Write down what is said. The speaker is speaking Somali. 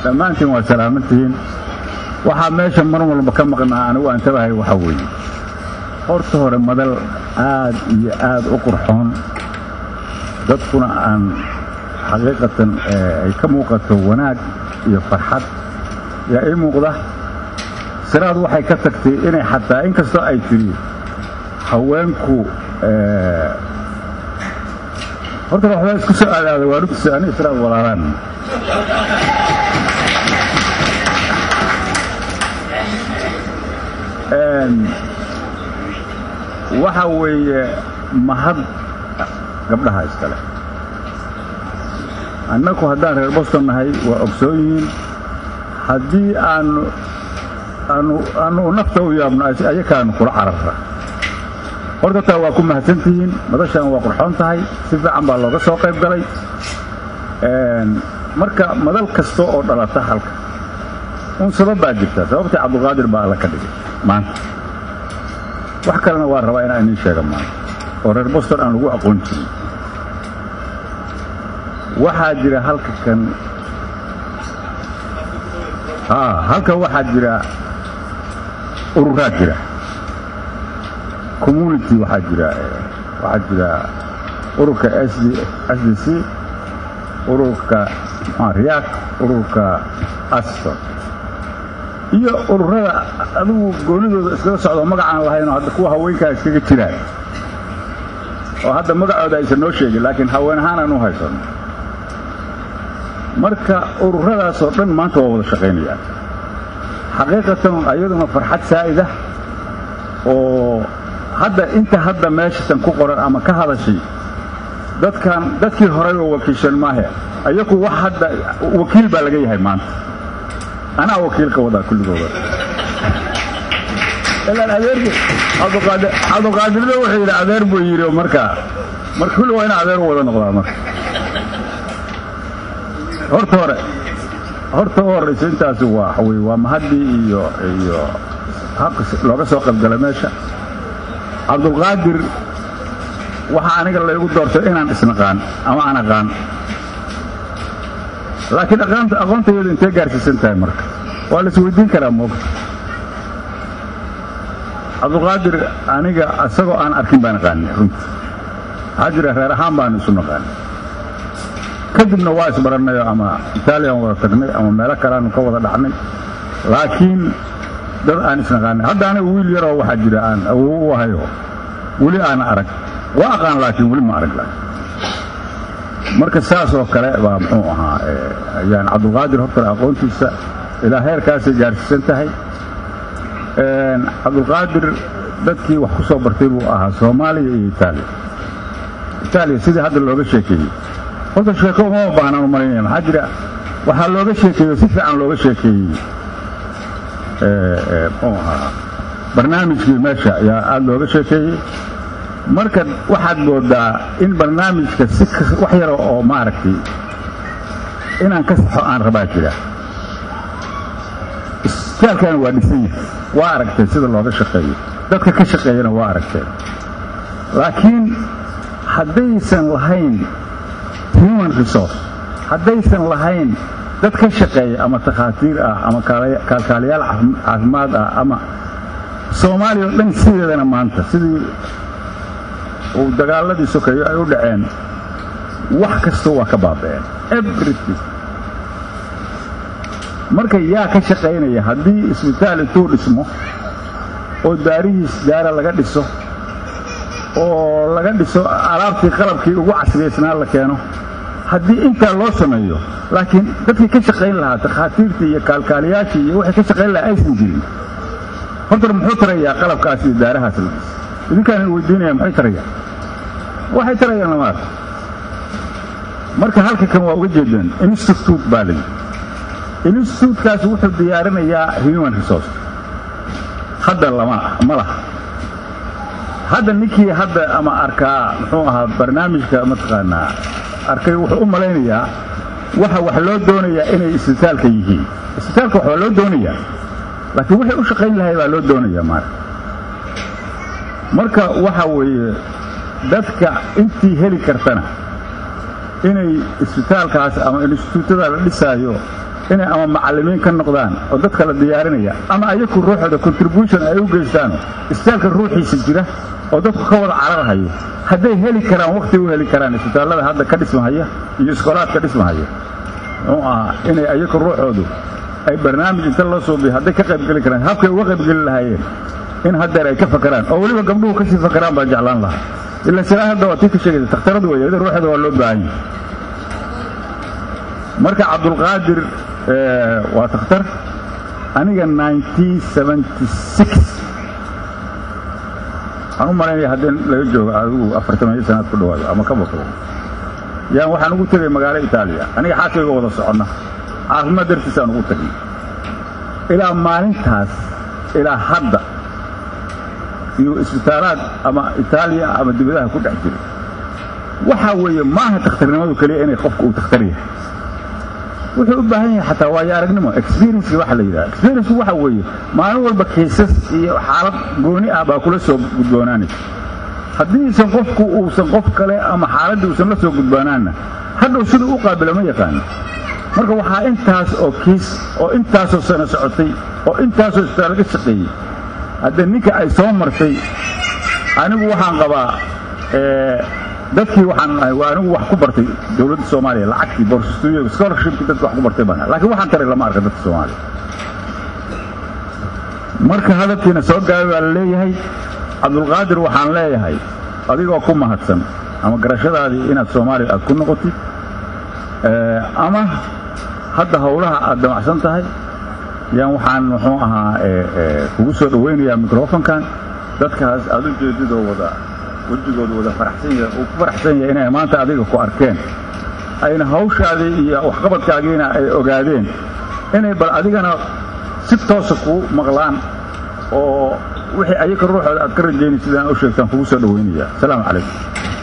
dhammaantiin waa salaamantihiin waxaa meesha mar walba ka maqnaa anigu aan tabahay waxaa weeye horta hore madal aad iyo aad u qurxoon dadkuna aan xaqiiqatan ay ka muuqato wanaag iyo farxad yaa ii muuqda siraad waxay ka tagtay inay xataa in kastoo ay tidhi haweenku horta waxbaa isku soo aadaaday waa rugsi ani israad walaalaan waxa weeye mahad gabdhaha iskale annaku haddaan reer boston nahay waa ogsoon yihiin haddii aanu aanu aanu nafta u yaabno ayakaanu kula cararra horta taa waa ku mahadsantihiin madashaan waa qurxoon tahay si fiican baa looga soo qayb galay marka madal kasta oo dhalata halka un sabab baa jirta sababtii cabdulqaadir baa alla ka dhigay maanta wax kalena waa rabaa inaan idiin sheega maanta oo reer boston aan lagu aqoon jirin waxaa jira halka kan halkan waxaa jira ururaad jira community waxaa jira waxaa jira ururka s d c ururka riyaak ururka aston iyo ururada adigu goonidooda iskaga socdo magacaan lahaynoo hadda kuwa haweenkaa iskaga jiraan oo hadda magacooda aysan noo sheegin laakiin haween ahaan aan u haysano marka ururadaasoo dhan maanta waa wada shaqaynayaan xaqiiqatan ayaduna farxad saa'idah oo hadda inta hadda meeshatan ku qoran ama ka hadashay dadkan dadkii horay oo wakiishan maahe ayaku wax hadda wakiil baa laga yahay maanta anaa wakiilka wadaa kulligooda ilaan adeerku cabduqaadirna wuxuu yidhi adeer buu yidhi marka marka kulli waa ina adeer u wada noqdaa marka horta hore horta u horraysa intaasi waa wey waa mahaddii iyo iyo habka looga soo qaybgalay meesha cabdulqaadir waxaa aniga laygu doortay inaan isnaqaan ama aan aqaan laakiin aqoontayadu intee gaarsiisan tahay marka waa la isweydiin karaa moogta cabdulqaadir aniga isagoo aan arkin baan aqaanay runtii waxaa jira reer ahaan baanu isu naqaanay kadibna waa isbarannay ama itaaliyan wada tagnay ama meelo kaleaanu ka wada dhacnay laakiin dad aan isnaqaanay hadda aniga wiil yaroo waxaa jira aan awow u ahayo weli aana arag waa aqaan laakiin weli ma arag laakiin marka saas oo kale baa muxuu ahaa yani cabdulqaadir hortale aqoontiisa ilaa heerkaasay gaarsiisan tahay cabdulqaadir dadkii wax ku soo bartay buu ahaa soomaaliya iyo itaaliya itaaliya sidii hadda looga sheekeeyey horta sheeko uma baahnaan u malaynaya maxaa jira waxaa looga sheekeeyo si fiican looga sheekeeyey muxuu ahaa barnaamijkii meesha ayaa aada looga sheekeeyey marka waxaad moodaa in barnaamijka si wax yara oo maaragtay inaan ka saxo aan rabaa jira isbitaalkana waa dhisan yahay waa aragtay sida looga shaqeeyo dadka ka shaqeeyana waa aragteen laakiin haddaysan lahayn human resource haddaysan lahayn dad ka shaqeeya ama takhaatiir ah ama kaalkaaliyaal caafimaad ah ama soomaaliya o dhan sideedana maanta sidii uu dagaaladii sokeeyo ay u dhaceen wax kasta waa ka baaba'een everything marka yaa ka shaqaynaya haddii isbitaal intuu dhismo oo daarihiis daara laga dhiso oo laga dhiso alaabtii qalabkii ugu casriyaysnaa la keeno haddii intaa loo sameeyo laakiin dadkii ka shaqayn lahaa takhaatiirtii iyo kaalkaaliyaashii iyo waxay ka shaqayn lahaa aysan jirin horta muxuu tarayaa qalabkaas iyo daarahaas la dhis idinkaan weydiinaya maxay tarayaan waxay tarayaan lama arko marka halka kan waa uga jeedeen institute baa layidhi institutekaas wuxuu diyaarinayaa human resource hadda lama ma laha hadda ninkii hadda ama arkaa muxuu ahaa barnaamijka mataqaanaa arkay wuxuu u malaynayaa waxa wax loo doonayaa inay isbitaalka yihiin isbitaalka wax waa loo doonayaa laakiin waxay u shaqayn lahay baa loo doonayaa maara marka waxa weeye dadka intii heli kartana inay isbitaalkaas ama instituutada la dhisaayo inay ama macallimiin ka noqdaan oo dadka la diyaarinaya ama ayaku ruuxooda contribution ay u geystaan istaalka ruuxiisa jira oo dadku ka wada cararhayo hadday heli karaan wakhti u heli karaan isbitaallada hadda ka dhismahaya iyo iskoolaadka dhismahaya muxuu ahaa inay ayaku ruuxoodu ay barnaamij inta loo suubiyo hadday ka qaybgeli karaan habkay uga qaybgeli lahaayeen in haddeer ay ka fakaraan oo weliba gabdhuhu ka sii fakaraan baan jeclaan lahaa ila silaa hadda waa tii ka sheegaysa takhtaradu weeye ida ruuxeeda waa loo baahan yahay marka cabdulqaadir waa takhtar aniga waxaan u malaynaya haddii laga joogo adigu afartamiyo sanaad ku dhawaado ama ka baqdo yaan waxaan ugu tegay magaalo itaaliya aniga xaaskayga wada soconna caafimaad dartiisaan ugu tagay ilaa maalintaas ilaa hadda iyo isbitaalaad ama itaaliya ama dibadaha ku dhex jira waxaa weeye maaha takhtarnimadu keliya inay qofku uu takhtar yahay wuxuu u baahan yahay xataa waayo aragnimo experienceka waxa la yidhaha experienceku waxa weeye maalin walba kaysas iyo xaalad gooni ah baa kula soo gudboonaanaysa haddiisan qofku uusan qof kale ama xaaladdii uusan la soo gudboonaanna hadhow siduu u qaabilo ma yaqaano marka waxaa intaas oo kiis oo intaasoo sano socotay oo intaasoo isbitaal laga shaqeeyey haddee ninka ay soo martay anigu waxaan qabaa dadkii waxaan ahay waa anigu wax ku bartay dowladda soomaaliya lacagtii borsastuuyo scholarshipkii dadka wax ku bartay baan laakiin waxaan taray lama arka dadka soomaaliya marka hadalkiina soo gaabay baa la leeyahay cabdulqaadir waxaan leeyahay adigoo ku mahadsan ama garashadaadii inaad soomaaliya aad ku noqotid ama hadda howlaha aad damacsan tahay yaan waxaan muxuu ahaa kugu soo dhowaynayaa microfonkan dadkaas aad u jeedidoo wada wejigooda wada faraxsan yahay uu ku faraxsan yahay inay maanta adiga ku arkeen ayna hawshaadii iyo waxqabadkaagiina ay ogaadeen inay bal adigana si toosa kuu maqlaan oo wixii ayaga ruuxooda aad ka rajaynay sidaan u sheegtaan kugu soo dhowaynaya asalaamu calaykum